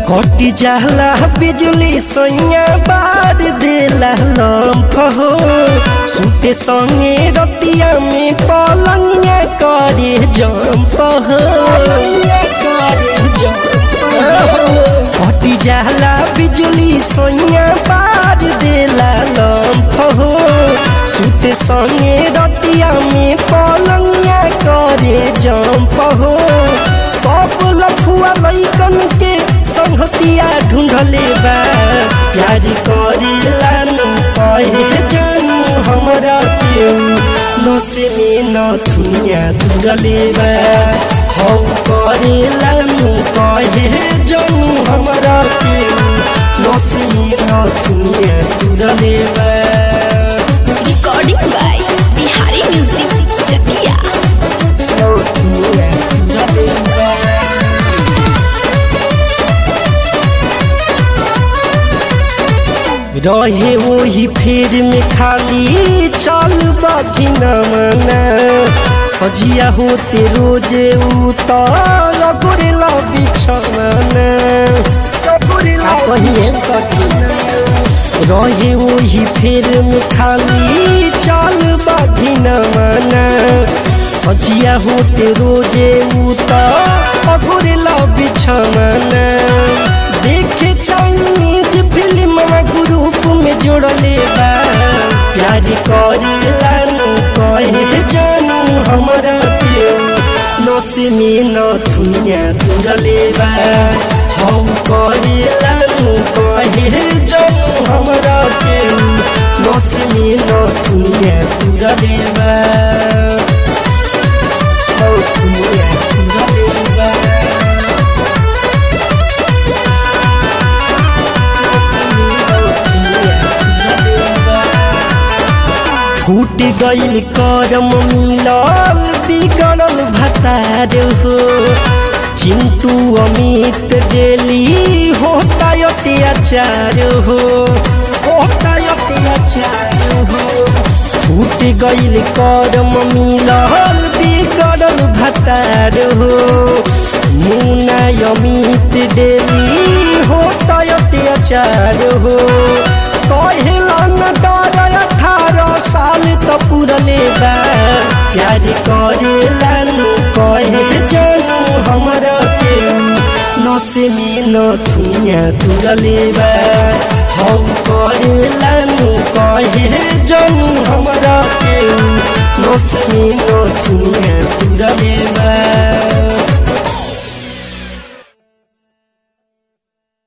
कटी जाला बिजली सैया बार देला लम्फ हो सुते संगे रतिया में पलंगिया करे जम्प हो कटी जाला बिजली सैया बार देला लम्फ हो सुते संगे रतिया में पलंगिया करे जम्प हो सब लफुआ लैकन के संहतिया ढूंढले बा प्यार करेला नु कहे जानू हमरा के नसे में न दुनिया ढूंढले बा हौ करेला नु कहे जानू हमरा के नसे में न दुनिया ढूंढले बा Recording by Bihari Music Chakia. न दुनिया ढूंढले बा रहे वही फेर में खाली चल बाकी न मना सजिया होते रोजे उतर गोरेला बिछना कहिए सकी रहे वही फेर में खाली चल बाकी न मना सजिया होते रोजे उतर गोरेला बिछना देखे चाइनीज फिल्म ग्रुप में जोड़ले बा प्यार करेला नु कहे जानू हमरा के नसे में न दुनिया तुरले बा हम करेला नु कहे जानू हमरा के नसे में न दुनिया तुरले बा हौ दुनिया तुरले बा फूट गईल करम मिलल बिगड़ल भतार हो चिंटू अमित डेली होता अत्याचार हो होता अत्याचार हो फूट गईल करम मिलल बिगड़ल भतार हो मुना अमित डेली होता अत्याचार हो कहेला न डर अठारह साल त पुरले बा प्यार करेला नु कहे जानू हमरा के नसे में न दुनिया तुरले बा हम करेला नु कहे जानू हमरा के नसे में न दुनिया